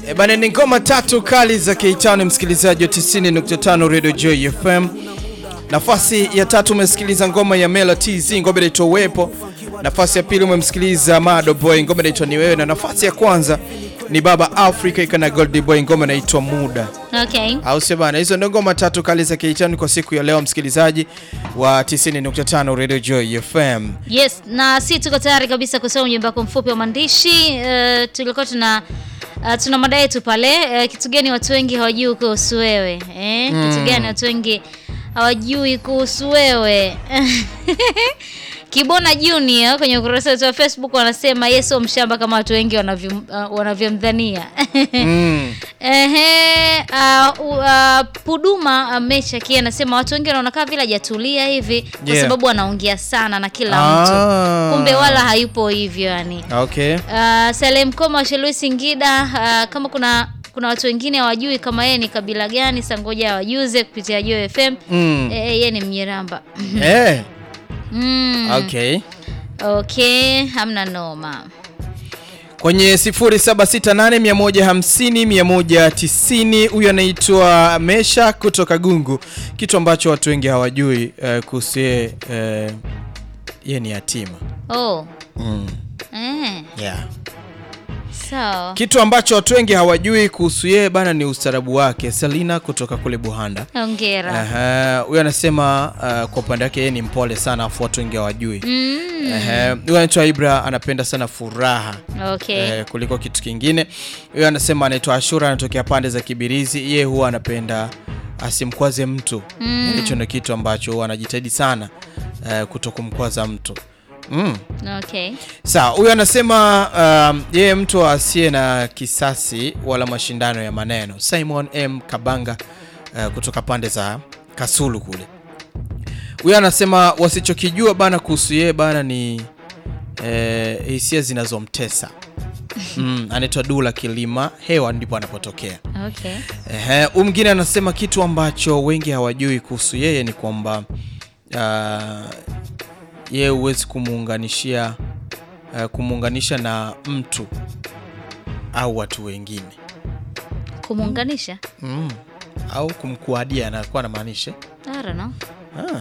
E bana, ni ngoma tatu kali za K5 msikilizaji wa 90.5 Radio Joy FM. Nafasi ya tatu umesikiliza ngoma ya Mela TZ, ngoma inaitwa Uwepo. Nafasi ya pili umemsikiliza Mado Boy, ngoma inaitwa Ni Wewe, na nafasi ya kwanza ni Baba Africa ikana Gold Boy, ngoma inaitwa Muda. Okay. Au sio bana? Hizo ndio ngoma tatu kali za K5 kwa siku ya leo, msikilizaji wa 90.5 Radio Joy FM. Yes, na si tuko tayari kabisa kusoma ujumbe wako mfupi wa maandishi. Uh, tulikuwa tuna uh, tuna mada yetu pale uh, kitu gani watu wengi hawajui kuhusu wewe eh? Kitu gani watu wengi hawajui kuhusu wewe Kibona Junior kwenye ukurasa wetu wa Facebook wanasema yeye sio mshamba kama watu wengi wanavyo uh, wanavyomdhania. Mm. Ehe, uh, uh, Puduma uh, Mecha kia anasema watu wengi wanaona kama vile hajatulia hivi kwa Yeah. sababu anaongea sana na kila Ah. mtu, kumbe wala hayupo hivyo yani. Okay. Uh, Salem Koma wa Shelui Singida, uh, kama kuna kuna watu wengine hawajui kama yeye ni kabila gani, sangoja hawajuze kupitia Joy FM. Mm. Eh, yeye ni Mnyiramba. Eh. Mm. Okay. Okay, hamna noma. Kwenye 0768150190 huyu anaitwa Mesha kutoka Gungu. Kitu ambacho watu wengi hawajui uh, kuhusu yeye uh, yeye ni yatima. Oh. Mm. Eh, Yeah. sawa. Kitu ambacho watu wengi hawajui kuhusu yeye bana ni ustarabu wake. Selina kutoka kule Buhanda. Hongera. Aha, huyu anasema uh, kwa upande wake yeye ni mpole sana afu watu wengi hawajui. Mm. Ehe, huyu anaitwa Ibra anapenda sana furaha Okay. eh, kuliko kitu kingine. Huyo anasema anaitwa Ashura, anatokea pande za Kibirizi. Yeye huwa anapenda asimkwaze mtu Mm. hicho ndio kitu ambacho huwa anajitahidi sana eh, kuto kumkwaza mtu mm. Okay. Sawa, huyo anasema um, yeye mtu asiye na kisasi wala mashindano ya maneno. Simon M Kabanga uh, kutoka pande za Kasulu kule. Huyo anasema wasichokijua bana kuhusu yeye bana ni eh, hisia zinazomtesa. Mm, anaitwa Dula Kilima hewa ndipo anapotokea. Okay. Ehe, huyu mwingine anasema kitu ambacho wengi hawajui kuhusu yeye ni kwamba uh, yeye huwezi kumuunganishia uh, kumuunganisha na mtu au watu wengine Kumuunganisha? mm. au kumkuadia anakuwa anamaanisha I don't know. ah.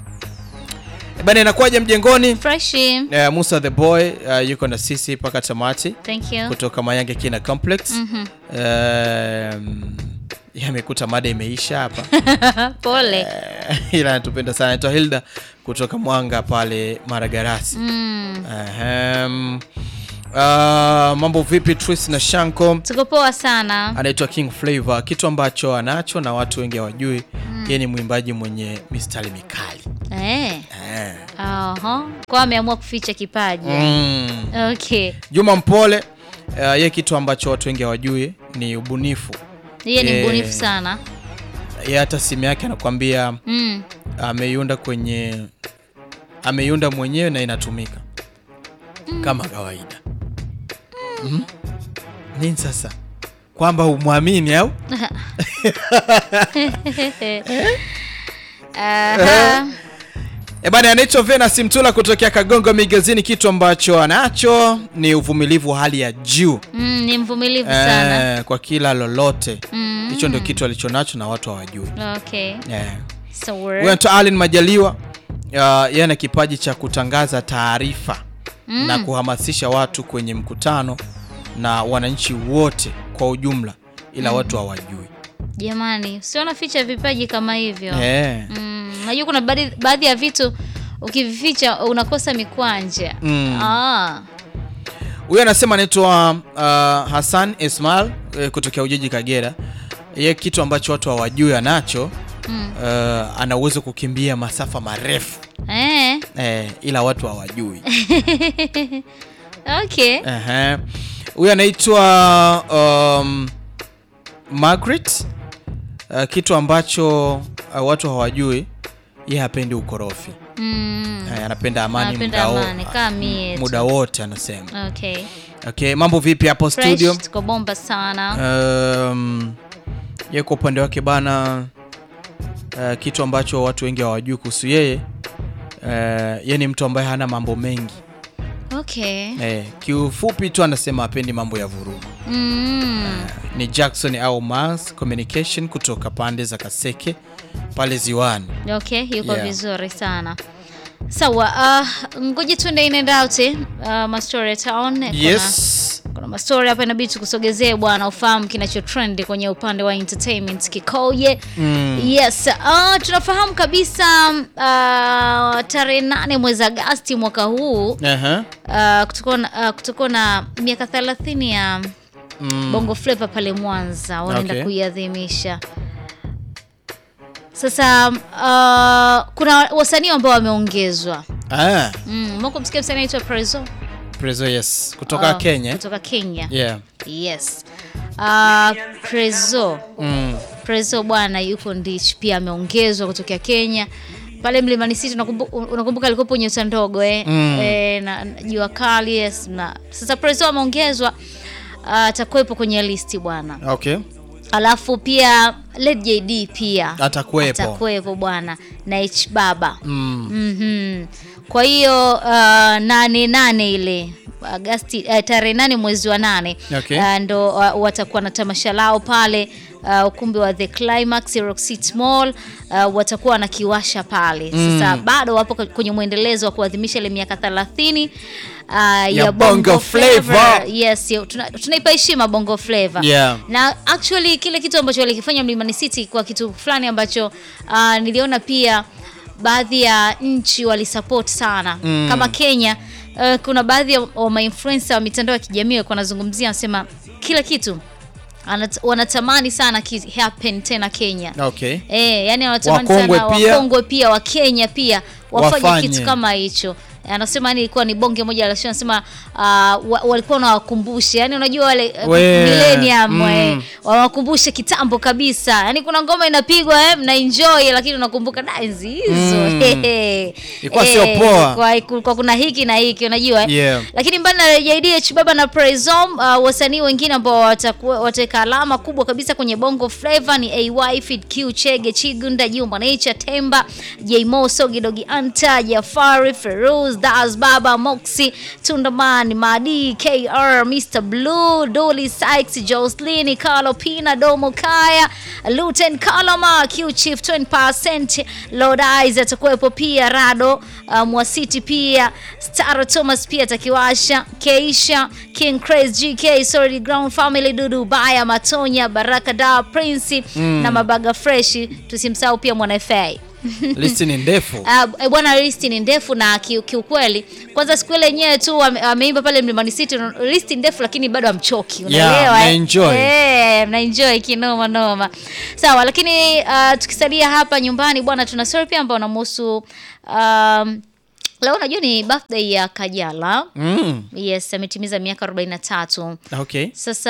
Eh, bana inakuwaje mjengoni Freshi. uh, Musa the boy uh, yuko na sisi mpaka tamati Thank you. kutoka Mayange Kina Complex Mhm. um, yamekuta mada imeisha hapa Pole. Eh, ila anatupenda sana anaitwa Hilda kutoka Mwanga pale Maragarasi. Mm. Ahem. Uh, mambo vipi Tris na Shanko? Tuko poa sana. Anaitwa King Flavor, kitu ambacho anacho na watu wengi hawajui yeye ni mwimbaji mwenye mistari mikali Eh. eh. Aha. Kwa ameamua kuficha kipaji. mm. Okay. Juma Mpole uh, yeye kitu ambacho watu wengi hawajui ni ubunifu. Yeye ni Eh. mbunifu sana. Yeye hata simu yake anakuambia Mm. ameiunda kwenye ameiunda mwenyewe na inatumika kama kawaida mm. nini sasa kwamba umwamini au Aha. e bana anaitwa Venus Mtula kutokea Kagongo Migazini kitu ambacho anacho ni uvumilivu wa hali ya juu Mm, ni mvumilivu sana. eh, kwa kila lolote Mm. hicho ndio kitu alichonacho na watu hawajui Okay. eh. So Huyu we're... anaitwa Allen Majaliwa uh, yeye ana kipaji cha kutangaza taarifa Mm. na kuhamasisha watu kwenye mkutano na wananchi wote kwa ujumla, ila watu hawajui Jamani, usiona ficha vipaji kama hivyo. eh. Mm, najua kuna baadhi baadhi ya vitu ukivificha unakosa mikwanja. Mm. Ah. Huyu anasema anaitwa uh, Hassan Ismail eh, kutokea Ujiji Kagera. Yeye kitu ambacho watu hawajui anacho Mm. uh, ana uwezo kukimbia masafa marefu Eh. eh, ila watu hawajui Okay. Ehe. Huyu anaitwa um, Margaret. Uh, kitu ambacho uh, watu hawajui, yeye hapendi ukorofi. Mm. Eh, anapenda amani Anapenda muda wo- amani, kama mie tu. muda wote anasema. Okay. Okay, mambo vipi hapo Fresh, studio? tuko bomba sana. Um, ye kwa upande wake bana, uh, kitu ambacho watu wengi hawajui kuhusu yeye uh, ye ni mtu ambaye hana mambo mengi Okay. eh, kiufupi tu anasema apendi mambo ya vurugu Mm. ni Jackson au Mars Communication kutoka pande za Kaseke pale Ziwani. Okay, yuko Yeah. vizuri sana. Sawa, uh, ngoja tuende in and out eh, uh, Mastory Town. Kuna- Yes. Kuna mastori hapa inabidi tukusogezee bwana, ufahamu kinachotrend kwenye upande wa entertainment kikoje. Yes, uh, tunafahamu kabisa uh, tarehe nane mwezi Agasti mwaka huu Aha. uh, kutakuwa na- uh, kutakuwa na miaka 30 ya Mm. Bongo Flava pale Mwanza wanaenda Okay. kuiadhimisha. Sasa uh, kuna wasanii ambao wameongezwa. Ah, Mm, mwako msikia msanii anaitwa Prezzo Prezo yes. Kutoka Ah, Kenya. kutoka Kenya. Yeah. Yes. Uh, Prezzo Mm. Prezzo bwana yuko Ndich pia ameongezwa kutokea Kenya pale Mlimani City. Unakumbuka, unakumbuka alikuwepo nyota ndogo eh? Mm. Eh, na na jua kali yes, na sasa Prezzo ameongezwa uh, atakuwepo kwenye listi bwana. Okay. Alafu pia Led JD pia Atakuwepo. atakuwepo bwana na H Baba Mm. Mhm. Kwa hiyo uh, nane nane ile Agasti uh, tarehe nane mwezi wa nane Okay. uh, ndo uh, watakuwa na tamasha lao pale uh, ukumbi wa The Climax Rock City Mall uh, watakuwa wanakiwasha pale sasa. Bado wapo kwenye mwendelezo wa kuadhimisha ile miaka 30 uh, ya, Bongo Flava. Yes, yo, tuna- tunaipa heshima Bongo Flava Yeah. na actually kile kitu ambacho walikifanya Mlimani City kwa kitu fulani ambacho uh, niliona pia baadhi ya nchi walisupport sana Mm. kama Kenya. Uh, kuna baadhi ya wa mainfluencer wa mitandao ya kijamii walikuwa wanazungumzia, wanasema kila kitu anat, wanatamani sana ki happen tena Kenya. Okay. Eh, yani wanatamani Wakongwe sana pia. wakongwe pia wa Kenya pia wafanye Wafanye. kitu kama hicho. Anasema yani ilikuwa ni bonge moja la show, anasema uh, wa, walikuwa wanawakumbusha yani, unajua wale uh, We, millennium mm. eh, wawakumbushe kitambo kabisa. Yani kuna ngoma inapigwa eh, mna enjoy lakini unakumbuka da enzi hizo. Mm. Hehe. Ilikuwa sio poa. Kwa, kwa kuna hiki na hiki unajua eh. Yeah. Lakini mbali na JDH Baba na Prezom uh, wasanii wengine ambao watakuwa wataweka alama kubwa kabisa kwenye Bongo Flava ni AY, Fid Q, Chege, Chigunda, Jumba Nature, Temba, J Mo, Sogi Dogi Anta, Jafari, Feruz, Das Baba, Moxie, Tundaman, Madi, KR, Mr Blue, Dolly Sykes, Jocelyn, Carlo Pina, Domo Kaya, Luten Kalama, Q Chief 20%, Lord Eyes atakuwepo pia Rado, uh, Mwasiti pia, Star Thomas pia atakiwasha, Keisha, King Craze, GK, Sorry Ground Family, Dudu Baya, Matonya, Baraka Da, Prince na Mabaga Fresh, tusimsahau pia Mwana FA. Listi ni ndefu. Uh, eh, bwana listi ni ndefu na ki- kiukweli kwanza siku ile yenyewe tu ame- ameimba pale Mlimani City listi ndefu lakini bado amchoki Yeah, unaelewa eh? mnaenjoy. Eh, mnaenjoy kinoma noma sawa lakini uh, tukisalia hapa nyumbani bwana tuna story pia ambao unamhusu um, leo unajua ni birthday ya Kajala Mm. yes ametimiza miaka 43 Okay. sasa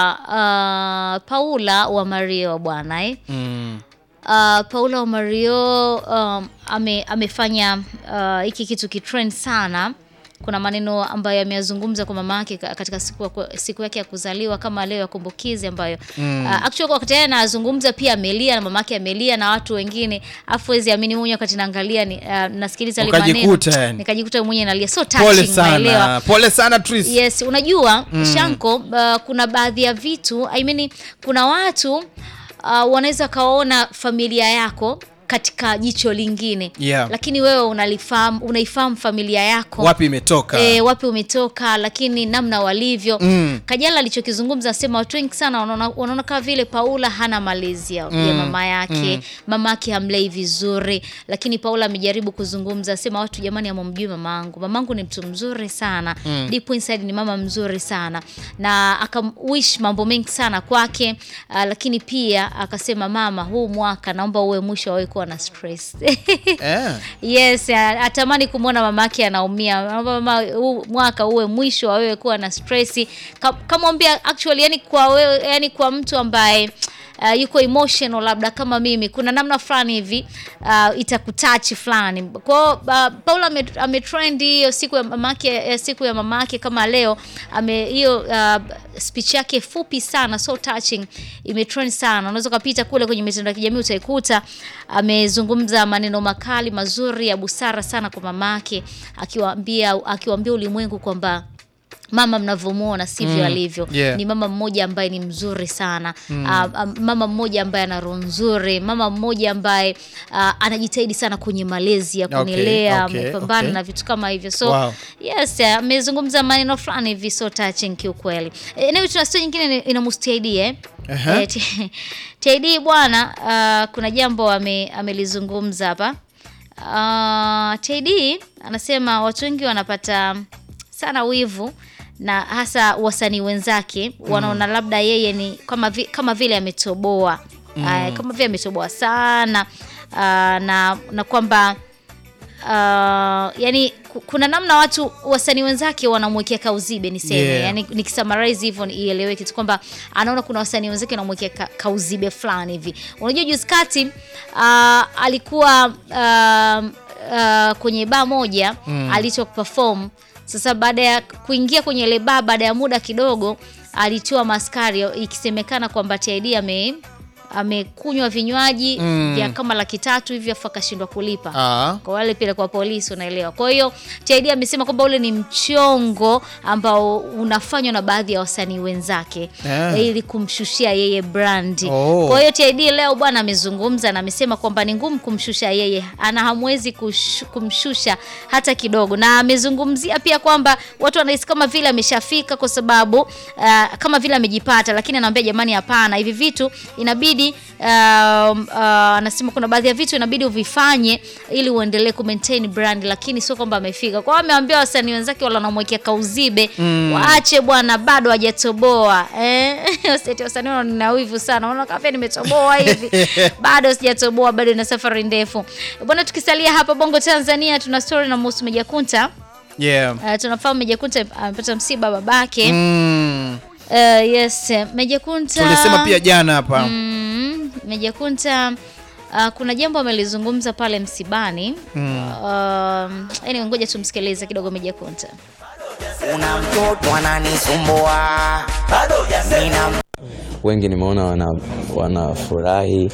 uh, Paula wa Mario bwana eh? Mm. Uh, Paula Omario um, ame, amefanya uh, hiki kitu kitrend sana. Kuna maneno ambayo ameyazungumza kwa mama yake ka- katika siku, ya- siku yake ya kuzaliwa kama leo ya kumbukizi ambayo mm. uh, actually kwa wakati yeye anazungumza pia amelia na mama yake amelia na watu wengine, afu wezi amini mwenyewe wakati naangalia ni, uh, nasikiliza yale maneno Ukajikuta yani. nikajikuta mwenyewe nalia, so Pole touching, unaelewa? sana. Pole sana Tris. Yes, unajua Shanko, uh, kuna baadhi ya vitu I mean, kuna watu uh, wanaweza kaona familia yako katika jicho lingine Yeah. lakini wewe unalifahamu unaifahamu familia yako Wapi imetoka? E, wapi umetoka lakini namna walivyo Mm. Kajala alichokizungumza asema watu wengi sana wanaona wanaona kama vile Paula hana malezi ya, ya mama yake mama yake hamlei vizuri, lakini Paula amejaribu kuzungumza asema watu jamani, hamumjui mamangu. Mamangu ni mtu mzuri sana deep inside ni mama mzuri sana, na akamwish mambo mengi sana kwake. Uh, lakini pia akasema mama, huu mwaka naomba uwe mwisho wa wewe kuwa na stress Eh. Yes, a- atamani kumwona mamake anaumia. Anaomba Mama, huu mwaka uwe mwisho wa wewe kuwa na stress. Ka- Kamwambia actually, yani kwa wewe, yani kwa mtu ambaye Uh, yuko emotional labda kama mimi, kuna namna fulani hivi uh, itakutachi fulani. Kwa hiyo uh, Paula ame- ametrend hiyo siku ya mamake, ya siku ya mamake kama leo ame hiyo uh, speech yake fupi sana so touching imetrend sana. Unaweza ukapita kule kwenye mitandao ya kijamii utaikuta amezungumza maneno makali mazuri ya busara sana kwa mamake, akiwaambia akiwaambia ulimwengu kwamba mama mnavyomuona sivyo Mm, alivyo yeah. ni mama mmoja ambaye ni mzuri sana Ah, ah, mama mmoja ambaye ana roho nzuri mama mmoja ambaye ah, anajitahidi sana kwenye malezi ya Okay, kunilea okay, amepambana okay. na vitu kama hivyo so Wow. yes eh, amezungumza maneno fulani hivi so touching kiukweli Eh, anyway tuna story nyingine ni- inamhusu TID eh Aha. Eh, T- TID bwana ah, kuna jambo ame, amelizungumza hapa uh, TID anasema watu wengi wanapata sana wivu na hasa wasanii wenzake wanaona labda yeye ni kama, vi, kama vile ametoboa mm. kama vile ametoboa sana uh, na, na kwamba uh, yani ku- kuna namna watu wasanii wenzake wanamwekea kauzibe niseme Yeah. yani nikisummarize hivyo ni- ieleweke tu kwamba anaona kuna wasanii wenzake wanamwekea ka, kauzibe fulani hivi unajua juzi kati uh, alikuwa uh, uh, kwenye baa moja mm. alicho perform sasa baada ya kuingia kwenye ile baa baada ya muda kidogo alitiwa maskari ikisemekana kwamba TID ame amekunywa vinywaji Mm. vya kama laki tatu hivi afu akashindwa kulipa Ah. kwa wale pile kwa polisi unaelewa kwa hiyo TID amesema kwamba ule ni mchongo ambao unafanywa na baadhi ya wasanii wenzake Ah. ili kumshushia yeye brandi Oh. kwa hiyo TID leo bwana amezungumza na amesema kwamba ni ngumu kumshusha yeye ana hamwezi kush, kumshusha hata kidogo na amezungumzia pia kwamba watu wanahisi kama vile ameshafika kwa sababu uh, kama vile amejipata lakini anaambia jamani hapana hivi vitu inabidi um, uh, anasema kuna baadhi ya vitu inabidi uvifanye ili uendelee ku maintain brand lakini sio kwamba amefika kwa hiyo ameambia wasanii wenzake wala wanamwekea kauzibe waache bwana bado hajatoboa eh Waseti wasanii wana nina wivu sana unaona kama vile nimetoboa hivi bado sijatoboa bado ina safari ndefu bwana tukisalia hapa Bongo Tanzania tuna story na Musu Mejakunta Yeah. uh, tunafahamu Mejakunta amepata msiba babake Mm. uh, yes Mejakunta Tulisema pia jana hapa. Mm, Meja Kunta uh, kuna jambo amelizungumza pale msibani mm. uh, anyway, ngoja tumsikilize kidogo Meja Kunta. Una mtoto ananisumbua, nina wengi nimeona wana wanafurahi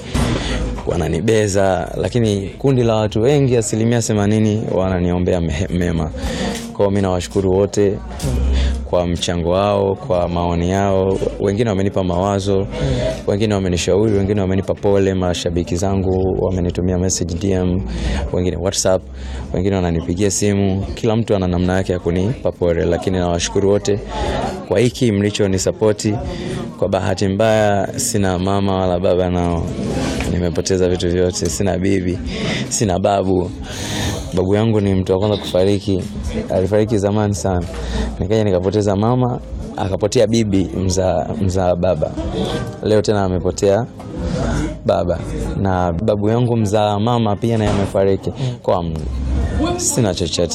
wananibeza lakini kundi la watu wengi asilimia themanini wananiombea me- mema kwao mi nawashukuru wote kwa mchango wao kwa maoni yao wengine wamenipa mawazo wengine wamenishauri wengine wamenipa pole mashabiki zangu wamenitumia message dm wengine whatsapp wengine wananipigia simu kila mtu ana namna yake ya kunipa pole lakini nawashukuru wote kwa hiki mlichonisapoti kwa bahati mbaya sina mama wala baba nao nimepoteza vitu vyote sina bibi sina babu babu yangu ni mtu wa kwanza kufariki alifariki zamani sana nikaja nikapoteza mama akapotea bibi mzaa mza baba leo tena amepotea baba na babu yangu mzaa mama pia naye amefariki kwa sina chochote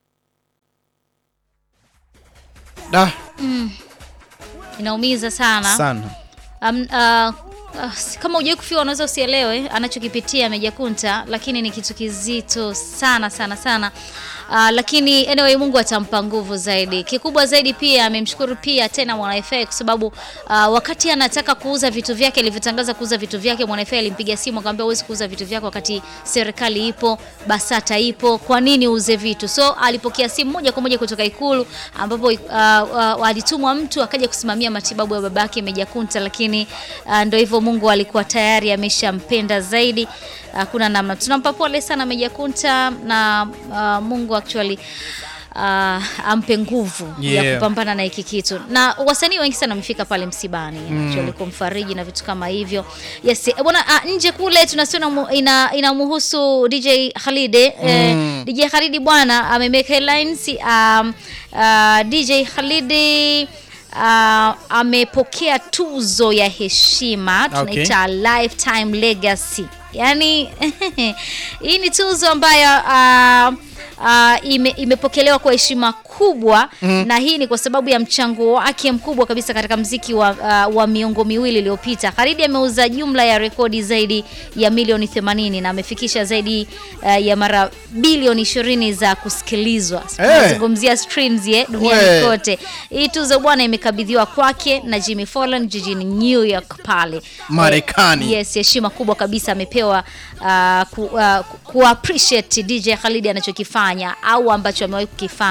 Da, Inaumiza sana. sana. Um, uh, uh, kama hujai kufiwa unaweza usielewe anachokipitia Meja Kunta, lakini ni kitu kizito sana sana sana. Uh, lakini anyway Mungu atampa nguvu zaidi. Kikubwa zaidi pia amemshukuru pia tena Mwana FA kwa sababu uh, wakati anataka kuuza vitu vyake alivyotangaza kuuza vitu vyake Mwana FA alimpigia simu akamwambia huwezi kuuza vitu vyako wakati serikali ipo, Basata ipo, kwa nini uuze vitu? So alipokea simu moja kwa moja kutoka Ikulu ambapo uh, uh, alitumwa mtu akaja kusimamia matibabu ya babake Meja Kunta, lakini uh, ndio hivyo, Mungu alikuwa tayari ameshampenda zaidi. Hakuna namna, tunampa pole sana Meja Kunta na uh, Mungu actually uh, ampe nguvu Yeah. ya kupambana na hiki kitu, na wasanii wengi sana wamefika pale msibani actually kumfariji na vitu kama hivyo. Yes, eh, bwana uh, nje kule tunasiona mu- ina inamhusu DJ Khalid eh, DJ Khalid bwana amemake headlines um, uh, DJ Khalid uh, amepokea tuzo ya heshima tunaita lifetime legacy yaani hii ni tuzo ambayo uh, uh, ime, imepokelewa kwa heshima kubwa na hii ni kwa sababu ya mchango wake mkubwa kabisa katika mziki wa, uh, wa miongo miwili iliyopita. Khalid ameuza jumla ya rekodi zaidi ya milioni 80 na amefikisha zaidi uh, ya mara bilioni 20 za kusikilizwa. Tunazungumzia streams ye duniani We. kote. Hii tuzo bwana imekabidhiwa kwake na Jimmy Fallon jijini New York pale Marekani. Eh, yes, heshima kubwa kabisa amepewa uh, ku, uh, ku appreciate DJ Khalid anachokifanya au ambacho amewahi kukifanya eh. Yeah, okay.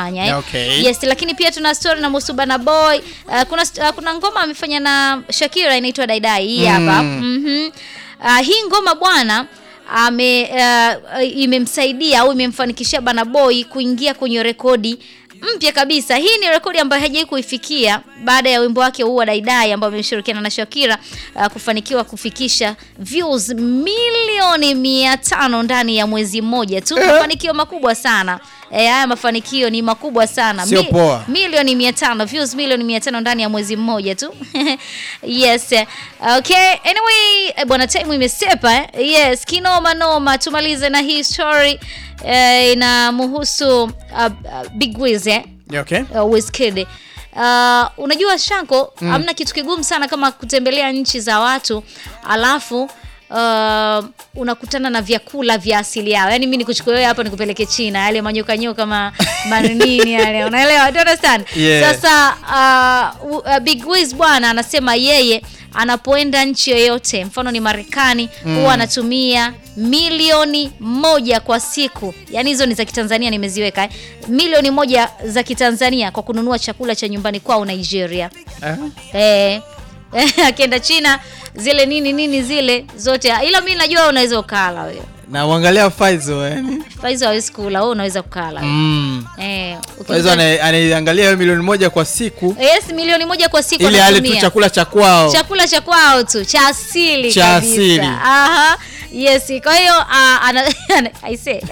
Okay. Yes, lakini pia tuna story na Musubana Boy. Uh, kuna st- uh, kuna ngoma amefanya na Shakira inaitwa Daidai hii hapa. Mhm. Uh, hii ngoma bwana ame uh, imemsaidia au imemfanikishia Bana Boy kuingia kwenye rekodi mpya kabisa. Hii ni rekodi ambayo hajai kuifikia baada ya wimbo wake huu wa Daidai ambao ameshirikiana na Shakira uh, kufanikiwa kufikisha views milioni mia tano ndani ya mwezi mmoja tu. Mafanikio makubwa sana. Eh, haya mafanikio ni makubwa sana. Sio poa. Milioni mia tano views milioni mia tano ndani ya mwezi mmoja tu. yes. Okay. Anyway, eh, bwana time imesepa eh? Yes, kinoma noma. Tumalize na hii story eh, inamhusu uh, uh, Big Wiz eh? Okay. uh, Wizkid. Uh, unajua Shanko, hamna kitu kigumu sana kama kutembelea nchi za watu alafu uh, unakutana na vyakula vya asili yao. Yaani mimi nikuchukue wewe hapa nikupeleke China, yale manyoka nyoka ma manini yale. Unaelewa? Do you understand? Yeah. Sasa uh, uh, Big Wiz bwana anasema yeye anapoenda nchi yoyote, mfano ni Marekani, huwa anatumia milioni moja kwa siku. Yaani hizo ni za Kitanzania nimeziweka eh. Milioni moja za Kitanzania kwa kununua chakula cha nyumbani kwao Nigeria. Ah. Eh. Akienda China zile nini nini zile zote, ila mimi najua wewe unaweza ukala wewe. Na uangalia Faizo yani. Faizo hawezi kula, wewe unaweza kukala. Mm. Eh, Faizo ukiingia- ana- anaiangalia hiyo milioni moja kwa siku Yes, milioni moja kwa siku ili ale tu anatumia. chakula cha kwao. chakula cha kwao tu cha asili Cha kabisa. asili. Aha. Yes, kwa hiyo ah, ana I say.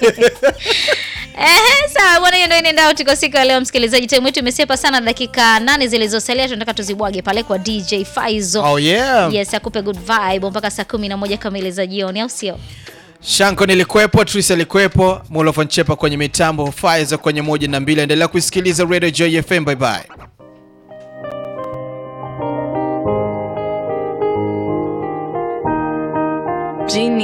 Ehe, sawa bwana, hiyo ndio inaenda out kwa siku ya leo msikilizaji. Time yetu imesepa sana, dakika nane zilizosalia tunataka tuzibwage pale kwa DJ Faizo. Oh yeah. Yes, akupe good vibe mpaka saa kumi na moja kamili za jioni, au sio? Shanko nilikuwepo, Tris alikuwepo, Mulofan Chepa kwenye mitambo, Faizo kwenye moja na mbili. Endelea kusikiliza Radio Joy FM. Bye bye. Genie.